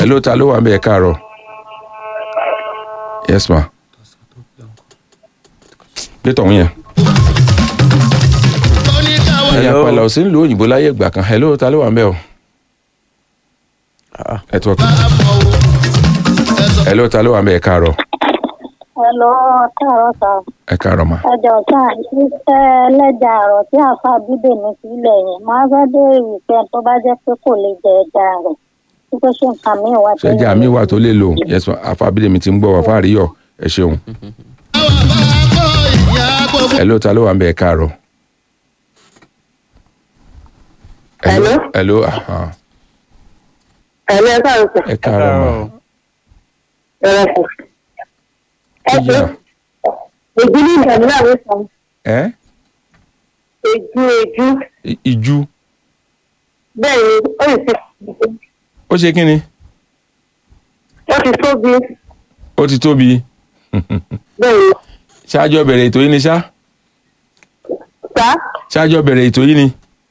hello ta ló wà ń bẹ̀ ẹ káàárọ̀ yes ma gbé tọ̀hún yẹn ẹ̀yà Hello. pàlà ò sí nílùú òyìnbó láyé ìgbà kan hello ta ló wà ń bẹ̀ o Ah. network hello ta ló wà ń bẹ̀ ẹ káàárọ̀ Hello, káàárọ̀ sà. ẹ káàárọ̀ ma Ẹjọ́ sà, iṣẹ́ ẹlẹ́ja àrọ̀ tí àfa bídèmí sílẹ̀ yẹn, máa fẹ́ béèrè wípé tó bá jẹ́ pé kò lè jẹ ẹja rẹ̀. Wípé ṣé nǹkan míì wà tó ṣẹ́jà mi wà tó lè lò yes ma àfàbílẹ̀ mi ti ń gbọ́ wà fáàríyọ̀ ẹ ṣeun hello ta ló wà ń bẹ̀ ẹ káàárọ̀ Hello? hello aha. Ẹ̀lú ẹ káàárọ̀ sà. ẹ káàárọ̀ ma Ẹ̀rọ sà. Ẹ ṣe Yeah. èjú ní ìdààmú náà ló sàn. ẹ Èjú èjú. I- ìjú Bẹ́ẹ̀ ni ó lè ṣe ó ṣe kí ni ó ti tóbi. ó ti tóbi Bẹ́ẹ̀ ni. ṣáájọ́ bẹ̀rẹ̀ ètò yìí ni ṣá Sá ṣáájọ́ bẹ̀rẹ̀ ètò yìí ni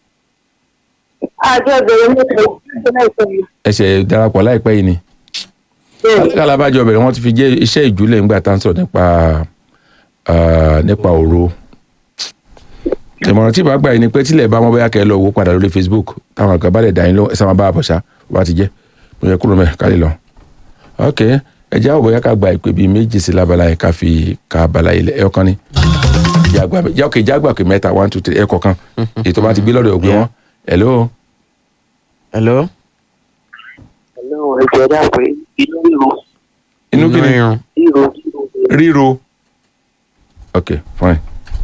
àjọ ìbẹ̀rẹ̀ mẹ́ta ìjọba láìpẹ́ yìí. ẹsẹ̀ darapọ̀ láìpẹ́ yìí ni Bẹ́ẹ̀ ni. kálábàjọ bẹ̀rẹ̀ wọ́n ti fi jẹ́ iṣẹ́ ìjúlẹ̀ ńgbà tá à ń sọ̀rọ̀ nípa ah, nípa òro ìmọ̀ràn tí ìbá gbà yìí ni pé tílẹ̀ bá wọn bóyá kẹ́ ẹ lọ wò padà lórí Facebook táwọn àgbà bá lè dá yín lọ ẹ sábà bá àbọ̀ṣá bó bá ti jẹ́ mo yẹ kúrò mẹ́ ká lè lọ. ok ẹ jẹ́ àwọn bóyá ká gba ìpè bíi méjì sí lábala yẹn ká fi ká abala yìí lẹ̀ ẹ̀ ọ̀kan ni jàgbá jẹ́ ok jágbà pé mẹ́ta one two three ẹ̀ kọ̀ọ̀kan ètò bá ti gbé lọ́dọ̀ ògbé wọn hello hello. Hello, ẹ̀jẹ̀ dà pé inú ríro inú kí ni irun. ríro ríro ok fine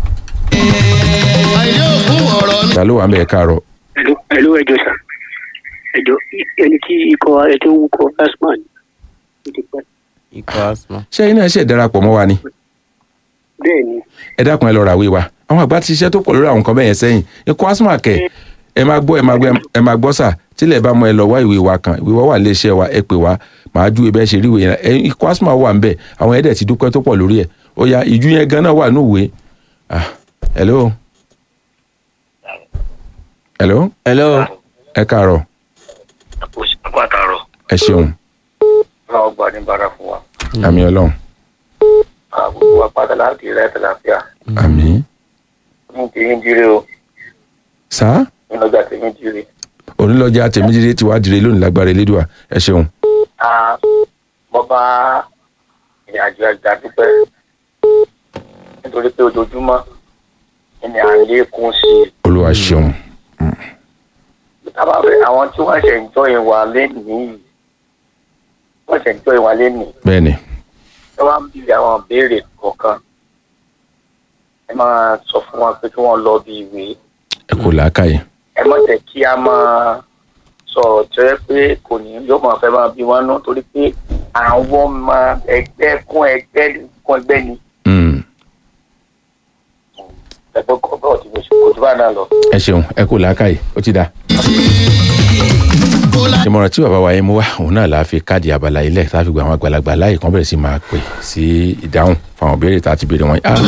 ta ló wà ń bẹ̀ ẹ̀ káàárọ̀ ẹ̀lú ẹjọ́ sà ẹjọ́ ẹni tí ikọ̀ ẹjọ́ ń kọ asman ó ti pẹ́. ikọ̀ asma. ṣé iná ẹ̀ṣẹ̀ darapọ̀ mọ́ wa ni bẹ́ẹ̀ ni ẹ dákun ẹ lọ ràwé wa àwọn àgbà ti ṣiṣẹ́ tó pọ̀ lórí àwọn nǹkan bẹ́ẹ̀ yẹn sẹ́yìn ikọ̀ asma kẹ̀ ẹ máa gbọ́ ẹ máa gbọ́ ẹ máa gbọ́ sà tílẹ̀ bá mọ ẹ lọ wá ìwé wa kan ìwé wa wà lé iṣẹ́ wa ẹ pè wá màá ju ibẹ̀ ṣe rí ìwé yẹn ẹ ikọ̀ asma wà ń bẹ̀ àwọn ẹ̀dẹ̀ ti dúpẹ́ tó pọ̀ lórí ẹ̀ ó ya ìjú yẹn gan náà wà ní ìwé ah hello hello hello. ẹ káàárọ̀ àpò àtàrọ̀ ẹ ṣeun náà ọgbà ní bara fún wa àmì ọlọ́run àgbègbè wa padà láti rẹ̀ tẹ̀láfíà àmì ní tèmi jíire o sá nínú ọjà tèmi jíire. onílọ́jà tèmídìrí ti wá dire lónìí lágbára elédùà ẹ ṣeun mo bá ìrìn àjò àjà dúpẹ́ nítorí pé ojoojúmọ́ ni à ń lékún sí i. olúwa ṣeun tábà fẹ́ àwọn tí wọ́n ṣe ń jọ ìwà lẹ́nìí wọ́n ṣe ń jọ ìwà lẹ́nìí bẹ́ẹ̀ ni ẹ wá ń bìrì àwọn béèrè kọ̀ọ̀kan ẹ máa sọ fún wọn pé kí wọ́n lọ bí ìwé ẹ kò làákàyè ẹ má jẹ́ kí a máa sọ̀rọ̀ tó yẹ pé kò ní yóò máa fẹ́ máa bí wọn nú torí pé àwọn ọmọ ẹgbẹ́ kún ẹgbẹ́ kún ẹgbẹ́ ni Mm, ẹgbẹ́ kọ́ bọ́ọ̀ tí mo ṣe kò tó bá náà lọ. ẹ ṣeun ẹ kò làákàyè ó ti dáa. ìmọ̀ràn tí bàbá wa yẹn mú wá òun náà la fi káàdì abala ilẹ̀ tá a fi gba àwọn àgbàlagbà láàyè kan bẹ̀rẹ̀ sí máa pè sí ìdáhùn fáwọn béèrè tá a ti béèrè wọn. Ah,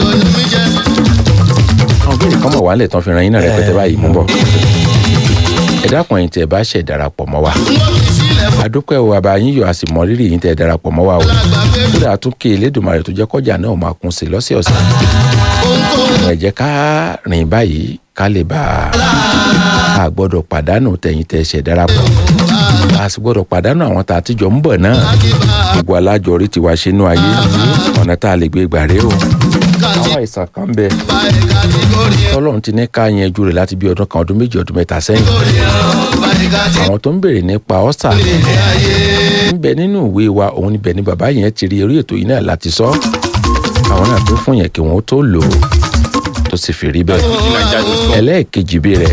àwọn béèrè kan mọ̀ wá lẹ̀ tán fi ran yín náà rẹpẹtẹ báyìí mú bọ̀. ẹ dákun ẹ̀yin tẹ́ ẹ bá ṣẹ̀ darapọ̀ mọ́ wa. adúpẹ́ o àbá yín yọ a sì mọ rírì yín tẹ́ ẹ darapọ̀ mọ́ wa o. kódà tún kí elédùnmarè tó jẹ́ kọjá náà máa kún sí lọ́sẹ̀ọ̀sẹ̀. ẹ jẹ́ ká rìn báyìí ká lè bá a gbọ́dọ̀ pàdánù tẹ̀yìn tẹ́ ẹ ṣẹ̀ darapọ̀ a sì gbọ́dọ̀ pàdánù àwọn tá a ti jọ ń bọ̀ náà gbogbo alájọ orí tiwa ṣe inú ayé ọ̀nà tá a lè gbé gbà rèé o àwọn àìsàn kan ń bẹ tọ́lọ́run ti ní ká yanjú rẹ̀ láti bí ọdún kan ọdún méjì ọdún mẹ́ta sẹ́yìn àwọn tó ń béèrè nípa ọ́sà ń bẹ nínú ìwé wa òun níbẹ̀ ni bàbá yẹn ti rí orí ètò yìí náà láti sọ àwọn náà tó fún yẹn kí wọ́n tó lò ó tó sì fi rí bẹ́ẹ̀ ẹlẹ́ẹ̀kejì bí rẹ̀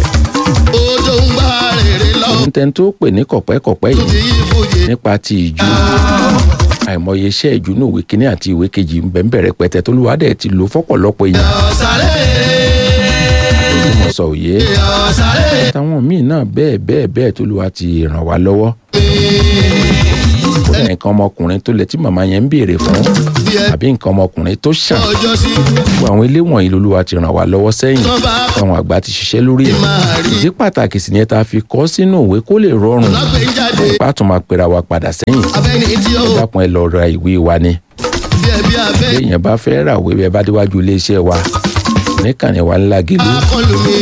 òun tẹ́ni tó pè ní kọ̀pẹ́kọ̀pẹ́ yìí nípa ti ìjú àìmọye iṣẹ́ ìjú ní ìwé kínní àti ìwé kejì ń bẹ̀ ń bẹ̀rẹ̀ pẹ̀tẹ́ tó lùwà dẹ̀ ti lò fọ́pọ̀lọpọ̀ èèyàn àtòjúmọ̀ sọ òye táwọn míì náà bẹ́ẹ̀ bẹ́ẹ̀ bẹ́ẹ̀ tó lùwà ti ràn wá lọ́wọ́ kódà nǹkan ọmọkùnrin tó lẹ tí màmá yẹn ń béèrè fún bí ẹ àbí nǹkan ọmọkùnrin tó ṣàn ọjọ́ sí gbogbo àwọn ilé wọ̀nyí lolúwa ti ràn wá lọ́wọ́ sẹ́yìn tó bá àwọn àgbà ti ṣiṣẹ́ lórí ẹ̀ máa rí ìdí pàtàkì sì ni ẹ ta fi kọ́ sínú ìwé kó lè rọrùn lágbè ń jáde bá tún máa pera wa padà sẹ́yìn abẹ́ni tí ó dákun ẹ lọ ra ìwé wa ni bí ẹ bí abẹ́ béèyàn bá fẹ́ rà wé bẹ́ẹ̀ bá déwájú iléeṣẹ́ wa níkànnì wa ńlá gèlú akọlù mi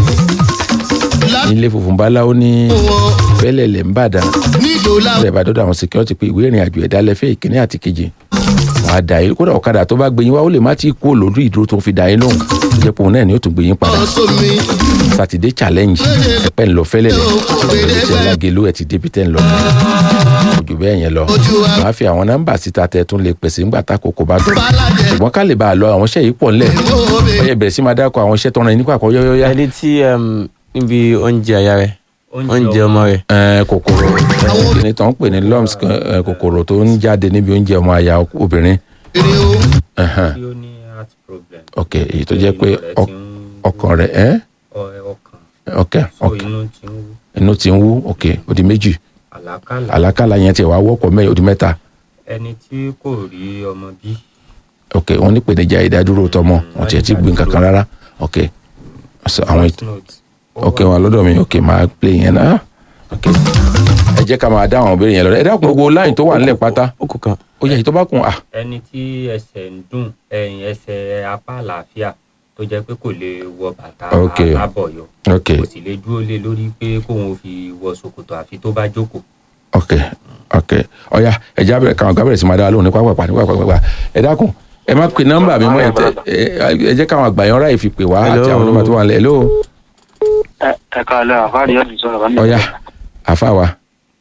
nílé funfun báláwo ní láwọn fẹ́lẹ̀lẹ̀ ń bàdàn nílò láwọn bẹ́ẹ̀ bá dọ́dọ̀ àwọn security pé ìwé ìrìn àjò ẹ̀dá lẹ́fẹ̀ẹ́ ìkíní àti kejì wà á dà yín kódà ọ̀kadà tó bá gbé yín wá ó lè má tí ì kú olódù ìdúró tó fi dà yín lóhùn tó jẹ́ pé òun náà ni ó tún gbé yín padà sómi sátidé challenge ẹ̀pẹ́ ń lọ fẹ́lẹ̀lẹ̀ ìṣẹ́ lágẹ̀lú ẹ̀ ti débi tẹ́ ń lọ ojú bẹ́ẹ̀ yẹn lọ ojú wa wàá fi àwọn nọ́mbà síta tẹ́ tún lè pèsè ńgbà tákòókò bá tó bàlájẹ ṣùgbọ́n ká lè bá a lọ àwọn iṣẹ́ yìí pọ̀ ńlẹ̀ mọ́ọ̀bẹ ọyẹ bẹ̀rẹ̀ sí máa dákọ̀ àwọn iṣẹ́ tọ́ran yín nípa àkọ́ yọ́yọ́yá ẹni tí um, níbi oúnjẹ àyà rẹ oúnjẹ ọmọ rẹ Ẹ, kòkòrò kìnìún tó ń pè ní lumps kan, ẹ, kòkòrò tó ń jáde níbi oúnjẹ ọmọ àyà obìnrin èrè o Ẹhẹ́n. tí ó ní heart problem. ok èyí tó jẹ́ pé Inú rẹ̀ ọ- ti ń ọkàn rẹ̀ ẹ́ ọ- ọkàn ok so ok inú ti ń wú inú ti ń wú ok ó di méjì àlákàlà àlákàlà yẹn tiẹ̀ wá wọ́pọ̀ mẹ́rin ó di mẹ́ta ẹni tí kò rí ọmọ bí ok wọ́n ní ìpèníjà ìdádúró tọmọ wọ́n tiẹ̀ ti gbé nǹkan kan rárá ok so àwọn voice ètò note ó ok wà wọn lọ́dọ̀ mi ok máa play yẹn náà ok ẹ jẹ́ ká máa dá àwọn ìbéèrè yẹn lọ ẹ dákun gbogbo láyìn tó wà nílẹ̀ pátá ó kù kan ó yẹ èyí tó bá kún à ẹni tí ẹsẹ̀ ń dùn ẹ̀yìn ẹsẹ̀ apá àlàáfíà tó jẹ́ pé kò lè wọ bàtà Ok. alábọ̀yọ ok kò sì lè dúró lé lórí pé kóun fi wọ ṣòkòtò àfi tó bá jókòó ok ok ọ̀ya ẹ jẹ́ abẹ́rẹ́ káwọn àgbà bẹ̀rẹ̀ sí máa dá wa lóhùn ní pápá ní pápá pápá ẹ dákun ẹ má pe nọ́mbà mi mọ́ ẹ tẹ- ẹ- ẹ jẹ́ káwọn àgbà yẹn ráì fi pè wá àti Hello. àwọn nọ́mbà tó wà nílẹ̀ hello ẹ káàlẹ́ àfáàrí ọ̀dùn sọ̀rọ̀ bá ọ̀ya àfa wa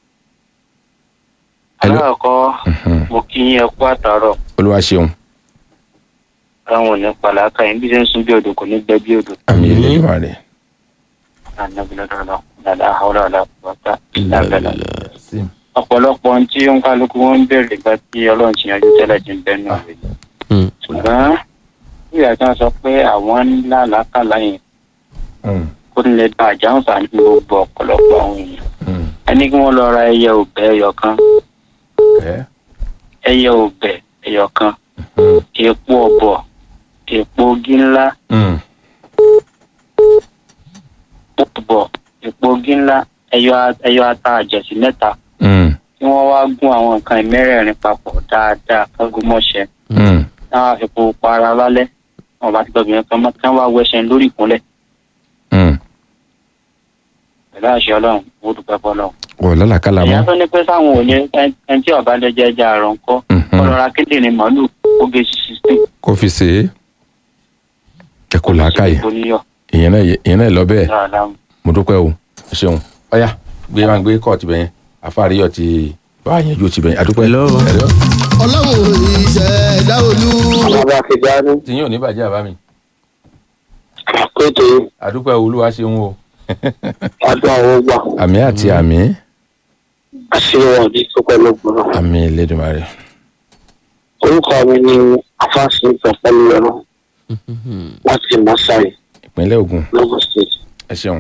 hello. aláàkọ́ Mhm. mo kí yín ẹ kú àtàárọ̀ olúwa ṣeun àwọn ò ní pàlàkà yín bí ṣe ń sun bí odò kò ní gbẹ bí odò àmì Àmín. ìlẹ́yìn rẹ̀ ànábìlẹ́dọ̀ọ́lọ́ dàda àwòrán ọ̀la pọ̀tà ìlàbẹ̀lẹ̀ ọ̀pọ̀lọpọ̀ ohun tí ó ń kálukú wọn ń bèrè gba tí ọlọ́run ti yanjú tẹ́lẹ̀ ti ń bẹ́nu rẹ̀ Hmm. ṣùgbọ́n nígbà tí wọ́n sọ pé àwọn ńlá làákàlà yẹn Mm, kó lè bá àjáǹfà ní gbogbo ọ̀pọ̀lọpọ̀ àwọn èèyàn mm. ẹni kí wọ́n lọ ra ẹyẹ òbẹ ẹyọ kan ẹ ẹyẹ òbẹ ẹyọ kan Mm, èpo ọ̀bọ̀ èpo ogi ńlá mm. ọ̀bọ̀ èpo ogi ńlá ẹyọ a- ẹyọ ata àjẹsí mẹ́ta Mm, tí wọ́n wá gún àwọn nǹkan ìmẹ́rẹ̀ẹ̀rin papọ̀ dáadáa kágun mọ́ṣẹ́ mm. táwọn àfikún para lálẹ́ wọn bá ti gbọ́ obìnrin kan mọ́ tí wọ́n wá wẹṣẹ̀ lórí ìkúnlẹ̀ Mm. pẹ̀lú àṣẹ ọlọ́run ó dúpẹ́ fọlọ́run. wọ lálàkàlà ìyá mọ́ tó ní pé sáwọn ò ní ẹni tí ọba lẹ́jọ́ ẹja àrùn ńkọ́ Mhm. ọlọ́ra kíndìnrín màálù oge sixteen. kó fi ṣe é ẹ kò làákàyè oníyọ̀ ìyẹn náà yẹ- ìyẹn náà lọ bẹ́ẹ̀ dáadáa. mo dúpẹ́ o ẹ ṣeun ọ̀ya gbé máa gbé kọ́ọ̀tù bẹ́yẹn àfáàríyọ̀ ti bá a yẹn ju ti bẹ́yẹn àdúpẹ́ Hello. Hello. ọlọ́run ìṣẹ̀dá olú bàbá ti dání tí yín ò ní bàjẹ́ àbá mi pété àdúpẹ́ olúwa ṣeun o ọdún àwọn gbà àmì àti àmì àṣeyọrọ ní tó pẹ̀lú gbọrọ. àmì Elédùmarè orúkọ mi ni afáàsì pẹpẹlú ẹrọ láti masai ìpínlẹ̀ Ògùn lagos state. ẹ ṣeun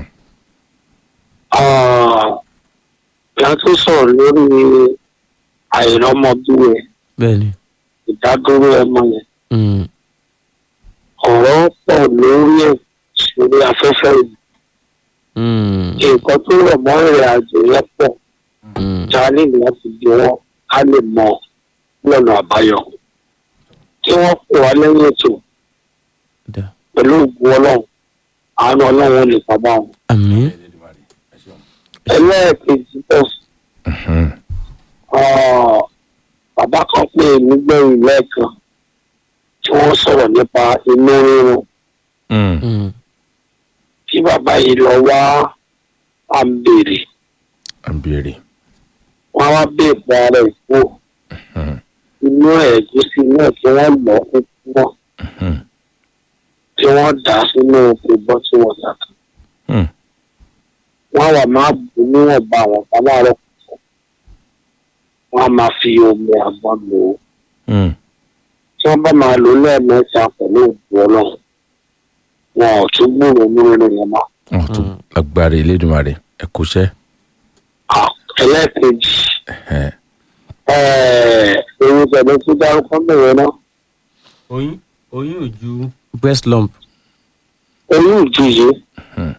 ìyá tó sọ̀rọ̀ lórí àìrọ́mọbíwẹ̀ bẹ́ẹ̀ ni ìdádúró ẹmọ yẹn Hmm. ọ̀rọ̀ pọ̀ lórí ẹ̀ sórí afẹ́fẹ́ yìí Hmm. nǹkan tó rọ̀ mọ́ ìrìn àjò yẹn pọ̀ Hmm. jáde láti bí wọn ká lè mọ lọ́nà àbáyọ kí wọ́n pè wá lẹ́yìn ètò Da. pẹ̀lú ògùn ọlọ́run àánú ọlọ́run ò lè pamọ́ àwọn. àmín ẹlẹ́ẹ̀kejì bọ̀ Mhm. Ah, bàbá kan pè mí gbẹ̀yìn lẹ́ẹ̀kan tí wọ́n sọ̀rọ̀ nípa inú rírun Mm. Hmm. tí bàbá yìí lọ wá à ń béèrè à ń béèrè wọ́n á wá béèrè ara ẹ̀ kú Mhm. inú ẹ̀gúsí náà tí wọ́n lọ fún wọn Mhm. tí wọ́n dà á sínú ìbọn tí wọ́n dà kan Hmm. wọ́n á wà máa bù níwọ̀nba àwọn kan láàárọ̀ kùtù wọ́n á máa fi omi àgbọn lò ó Mm. tí wọ́n bá máa lò ó lẹ́ẹ̀mẹ́ta pẹ̀lú ògùn ọlọ́run wọn ò tún gbúròó nínú yẹn mọ́. wọn tún agbára Elédùmarè ẹ kúṣẹ́ Ah, ẹlẹ́ẹ̀kejì Ẹhẹ́n. ewu tẹ̀lé tó dárúkọ mẹ́rin náà oyún oyún ojú breast lump oyún ìjìyè Hmm.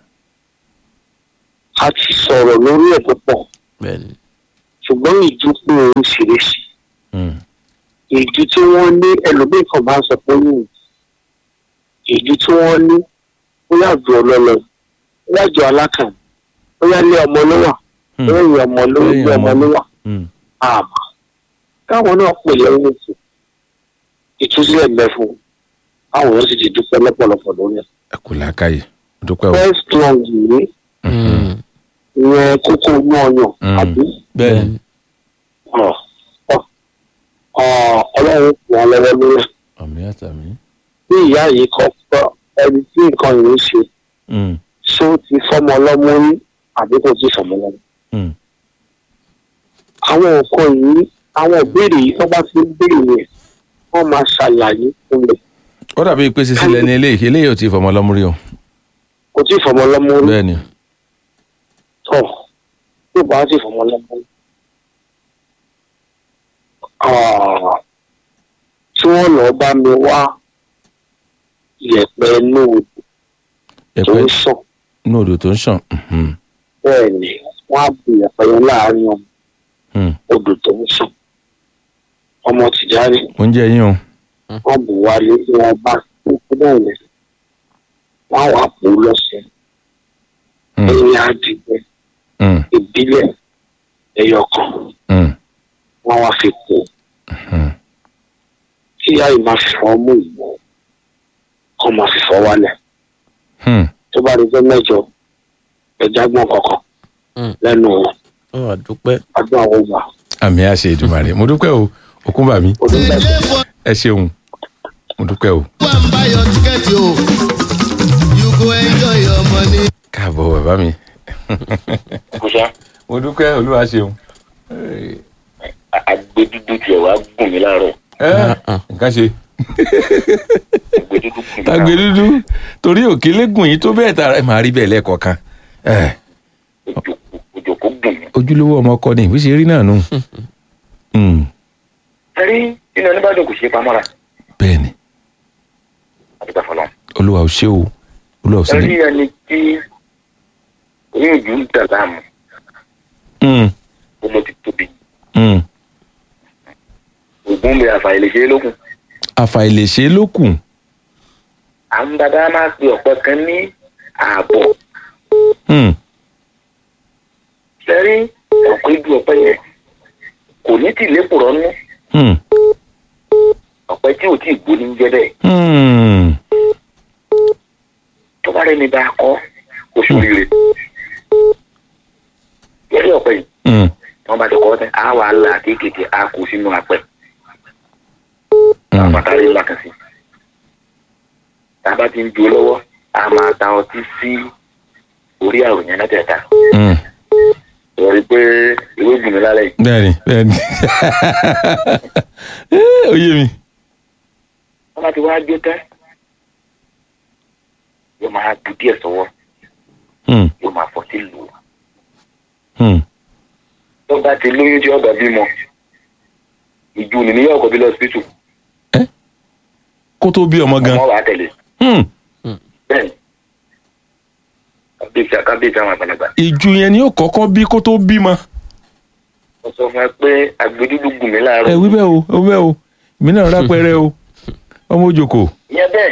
a ti sọ̀rọ̀ lórí ẹ̀ tó pọ̀ bẹ́ẹ̀ni ṣùgbọ́n ìjú pé oríṣiríṣi Hmm. ìjú tí wọ́n ní ẹlòmíì kan máa ń sọ pé oyún ìjú tí wọ́n ní bóyá àjọ ọlọ́lọ́ bóyá àjọ alákàn bóyá ilé ọmọ ló wà Hmm. bóyá ìyá ọmọ ló Lẹ́yìn ilé ọmọ ọmọ. ló wà Hmm. àmọ́ káwọn náà pè lẹ́yìn ètò ìtúsílẹ̀ mẹ́fún káwọn yóò sì ti dúpẹ́ lọ́pọ̀lọpọ̀ lórí ẹ̀. ẹ kú làákàyè mo dúpẹ́ o. first long yìí Mhm. ìyẹn kókó inú ọyàn Mm. àbí bẹ́ẹ̀ni ọ̀ ọ̀ ọ̀ ọlọ́run kù wọn lọ́wọ́ lórí ẹ̀. àmì àtàmì. bí ìyá yìí kọ́ pọ́ ẹni tí nǹkan yìí ń ṣe Hmm. ṣé ó ti fọ́mọ ọlọ́mọ rí àbí kò tí ì fọ́mọ ọlọ́mọ. Hmm. àwọn nǹkan yìí àwọn ìbéèrè yìí tó bá ti ń béèrè yẹn wọ́n máa ṣàlàyé fún mi ó dàbí pé sísí lẹni eléyìí eléyìí ò tí ì fọmọ lọ́mú rí o. kò tí ì fọ́mọ ọlọ́mọ rí bẹ́ẹ̀ni tọ̀ tó bá ti fọ́mọ ọlọ́mọ rí. Ah, tí wọ́n lọ́ọ́ bá mi wá ìyẹ̀pẹ̀ inú odò tó ẹ̀pẹ́ ń sàn inú odò tó ń ṣàn. Mhm. bẹ́ẹ̀ ni wọ́n á bu ìyẹ̀pẹ̀ yẹn láàárín ọmọ Hmm. odò tó ń sàn ọmọ tìjáde oúnjẹ yín o. wọ́n bù wálé tí wọ́n bá tó kú náà lẹ̀ wọ́n á wà pò ó lọ́sẹ̀ Hmm. ẹ̀yìn àdìgbẹ Hmm. ìbílẹ̀ ẹyọ kan Hmm. wọ́n wá fi pò ó Hmm. kí ìyá yìí máa fi fọ́ mú ìwọ kọ́ máa fi fọ́ wálẹ̀ Hmm. tó bá rí jẹ́ mẹ́jọ ẹja gbọ́n kankan Hmm. lẹ́nu wọn ó wà dúpẹ́ adún àwọn ọgbà àmì àṣẹ ìdùmarè mo dúpẹ́ o òkun bà mí onígbàgbọ́. Ilé for ẹ ṣeun mo dúpẹ́ o. go and buy your ticket o. You go enjoy your money. káàbọ̀ bàbá mi kùsà mo dúpẹ́ olúwa ṣeun. agbẹdúdú tiẹ̀ wá gùn mí láàárọ̀ ẹ nǹkan ṣe agbẹdúdú gùn mí tagbe láàárọ̀ dúdú torí òkèlégùn yìí tó bẹ́ẹ̀ tara ẹ máa rí bẹ́ẹ̀ lẹ́ẹ̀kọ̀ọ̀kan ẹ òjò òjò kò gùn mí. ojúlówó ọmọ ọkọ ni ìwé ṣe rí náà nù. Hmm. ẹrí nínú oníbàdàn kò ṣe é pamọ́ra bẹ́ẹ̀ ni àdúgbò fọlọ́. olúwa ò ṣe o olúwa ò sí ẹrí ní. ẹni tí oyún ìjú ń dà láàmú Hmm. ó ló ti tóbi Hmm. ògùn bẹ àfàìlè ṣe é lókun. àfàìlèṣe ló kù. àwọn bàbá máa pe ọ̀pẹ kan ní ààbọ̀ Hmm. ẹrí ọ̀pẹ ju ọ̀pẹ yẹn kò ní tì lépùrọ̀ nú Hmm. ọ̀pẹ tí ò tí ì gbó ní jẹ́ bẹ́ẹ̀ Hmm. tó bá rẹni bá kọ́ oṣù rire lórí ọ̀pẹ yìí Hmm. wọ́n bá ti kọ́ tẹ́ á wà á là kéékèèké á kó sínú apẹ̀ Hmm. àpàtàrí ńlá kan sí tá a bá ti ń jó lọ́wọ́ a máa ta ọtí sí orí àròyìn mẹ́tẹ̀ẹ̀ta Hmm. lórí pé ìwé gùn mí lálẹ́ yìí bẹ́ẹ̀ni bẹ́ẹ̀ni ó yé mi. wọ́n bá ti wá jó tẹ́ yóò máa bu díẹ̀ sọ́wọ́ Hmm. yóò máa fọ́ sí lù ú Hmm. tó bá ti lóyún tí ọgbà bímọ ìjú ni níyà ọkọ̀ bí lọ́sibítù kó tó bí ọmọ gan. ọmọ wà á tẹ̀lé Hmm. bẹ́ẹ̀ni kábíyèsí kábíyèsí àwọn àgbàlagbà ìju yẹn ni ó kọ́kọ́ bí kó tó bímọ. wọ́n sọ fún ẹ pé agbẹdúdú gùn mí láàárọ̀ ẹ wí bẹ́ẹ̀ o ó bẹ́ẹ̀ o mi náà rápẹ́rẹ́ o ọmọ òjòkó. ìyẹn bẹ́ẹ̀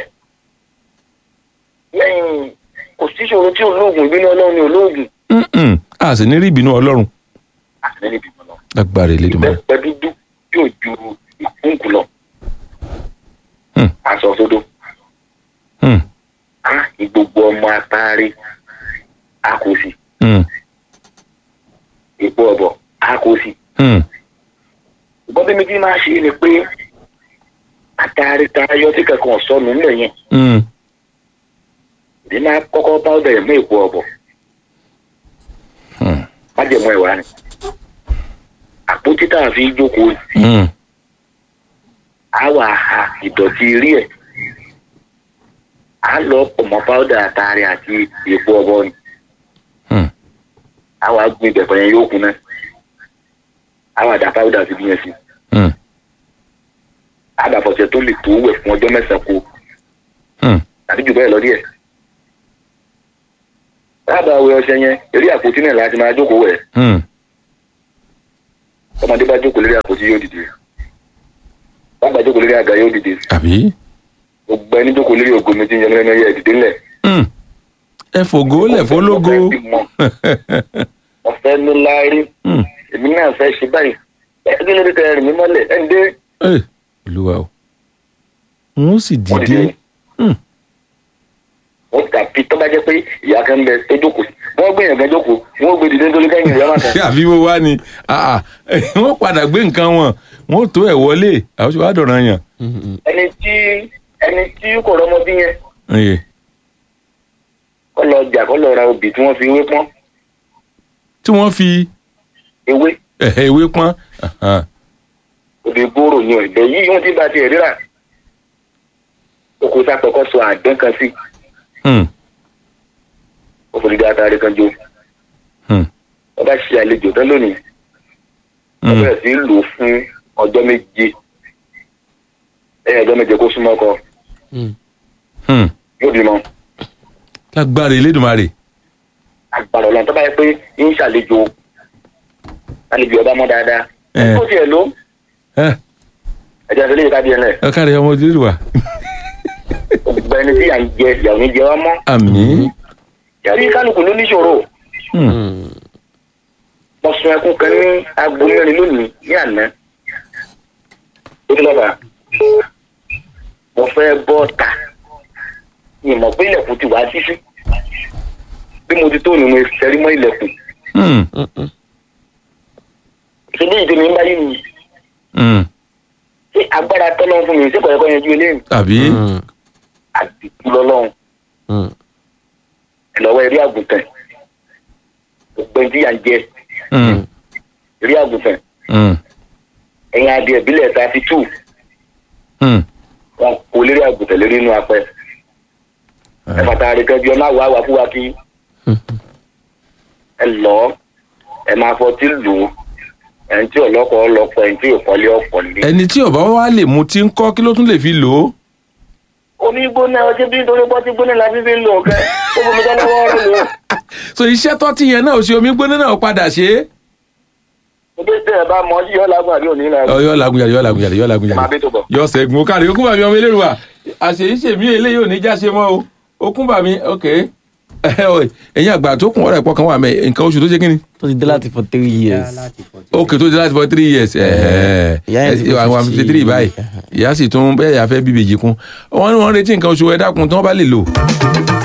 lẹ́yìn kò sí ìṣòro tí olóògùn ìbínú ọlọ́run ni olóògùn Mm-mm. a sì ní rí ìbínú ọlọ́run àti níbi ìbínú náà lágbára Elédùmarè. ìbẹ́pẹ dúdú yóò ju ìkúnkù lọ Hmm. aṣọ sódò Hmm. á ìgbogbo ọmọ atari á kó sí Hmm. ìpò ọ̀bọ̀ á kó sí Hmm. ìbọn bí mi ti máa ṣe ni pé atari tayọ tí kankan sọnù ńlẹ̀ yẹn Hmm. èmi máa kọ́kọ́ bá ọ̀dọ̀ ẹ̀mú ìpò ọ̀bọ̀ Hmm. májẹ̀mú ẹ̀wà ni àpótí tá a fi jókòó yìí Hmm. á wà ha ìdọ̀tí rí ẹ̀ á lọ pọ̀ mọ́ páúdà àtàrí àti èpo ọ̀bọ ni Hmm. á wà gbin ìbẹ̀pẹ̀ yẹn yóò kún náà àwọn àdá powder sí bí yẹn sí Hmm. àdàfọ̀sẹ̀ tó lè tó wẹ̀ fún ọjọ́ mẹ́sàn-án kó Hmm. tàbí jù bẹ́ẹ̀ lọ díẹ̀. lábàá wẹ ọṣẹ yẹn eré àpótí náà láti máa jókòó wẹ̀ Hmm. ọmọdé bá jókòó lórí àpótí yóò dìde bàbá jókòó lórí àga yóò dìde àbí. gbogbo ẹni jókòó lórí ògo mi ti ń yan lẹ́nu ẹyẹ ìdìde ńlẹ̀. Hmm. ẹ fògo lẹ̀ fólógo. Mo fẹ́ bímọ, mo fẹ́ ní láárí Hmm. èmi náà fẹ́ ṣe báyìí ẹ kí ló dé tẹ ẹrìn mi mọ́lẹ̀ ẹ̀ ń dé Ẹ, olúwa o wọn ó sì wọ́n dìde dìde. Hmm. wọ́n tàbí tó bá jẹ́ pé ìyá kan ń bẹ tó jókòó sí wọ́n gbé yẹn kan jókòó wọ́n gbé dìde nítorí kẹ́yìn rẹ̀ máa kàn. àbí wo wá ni Ah, ah. wọn padà gbé nǹkan wọn wọn ò tó ẹ wọlé àwọn tí wàá dọ̀ràn yàn. ẹni tí ẹni tí kò rọmọ bí yẹn Ẹ, kọ́ lọ jà kọ́ lọ ra obì tí wọ́n fi ewé pọ́n tí wọ́n fi ewé ẹ̀hẹ́ ewé pọ́n Ahan. obì gbòòrò ni ọ̀dẹ yìí wọ́n ti bá tiẹ̀ ríra oko sápẹ́kọ́ sọ àdán kan sí Hmm. òfòlùdí àtàrí kan jó Hmm. wọ́n bá ṣe àlejò tán lónìí wọ́n Hmm. bẹ̀rẹ̀ sí í lò ó fún ọjọ́ méje lẹ́yìn ọjọ́ méje kó súnmọ́ ọkọ Hmm. yóò bímọ lágbára elédùnmarè agbára ọlọ́run tó bá yẹ pé ń ṣàlejò àlejò ọba mọ́ dáadáa Eh. ó tiẹ̀ ló ẹ ẹ̀jẹ̀ àti eléyìí kábíyẹn lẹ̀ ẹ káre ọmọ ojú wa gbogbo ẹni tí à ń jẹ ìyàwó ní jẹ wá mọ́ àmì yàrá kálukú ló níṣòro Hmm. mo sun ẹkún kan ní aago mẹ́rin lónìí ní àná ó ní lọ́ba mo fẹ́ bọ́ ta ìmọ̀ pé ilẹ̀kùn ti wá sísí bí mo ti tó ni mo ṣẹ́rí mọ́ ilẹ̀kùn Hmm. ṣe bí ìdí mi ń báyìí nìyí Hmm. ṣé agbára tọ́lọ́ fún mi ṣé kọ̀ọ̀kan yanjú eléyìí àbí àdìkú lọ́lọ́run ìlọ́wọ́ eré àgùntàn gbogbo ẹni tí yà ń jẹ Hmm. eré àgùntàn Hmm. ẹ̀yìn adìẹ ìbílẹ̀ thirty two Hmm. wọn kò lérí àgùntàn lérí inú apẹ ẹ̀fà tààrí kan bí ẹ má wà wà fún wa kí ẹ lọ ẹ máa fọtí lù ú ẹni tí ọlọ́kọ̀ ọlọ́pọ̀ ẹni tí ìkọ́lé ọ̀pọ̀ lé. ẹni tí ọba wa lè mu tí ń kọ́ kí ló tún lè fi lò ó. omi gbóná ọjọ́ bí nítorí pọ́tí gbóná la fi fi ń lò ó kẹ́ ó bomi tán lọ́wọ́ ọ̀rọ̀ lò ó. so iṣẹ́ tọ́tí yẹn náà ò ṣe omi gbóná náà ó padà ṣe é. ebi tẹ ẹ bá mọ yọ lágùn àbí òní la. Ọ, yọ lagun yàrá yọ lagun yàrá yọ lagun máa bí tó yàrá bọ̀. yọ sẹ́gun ó kárí okùn bàmí ọmọ eléru wa àṣeyíṣe mi eléyìí ò ní já ṣe mọ́ o okùn bàmí ok ẹ̀yin àgbà tó kún ọ̀rọ̀ ẹ̀pọ̀ kan wà mẹ́ nǹkan oṣù tó ṣe kí ni. tó ti dé láti for three years. ok tó di láti for three years Ìyá yẹn ti pé àwọn fifty three 50 báyìí ìyá sì tún bẹ́ẹ̀ yà fẹ́ bíbèjì kún wọ́n ní wọ́n retí nǹkan oṣù ẹ̀ dákun tí wọ́n bá lè lò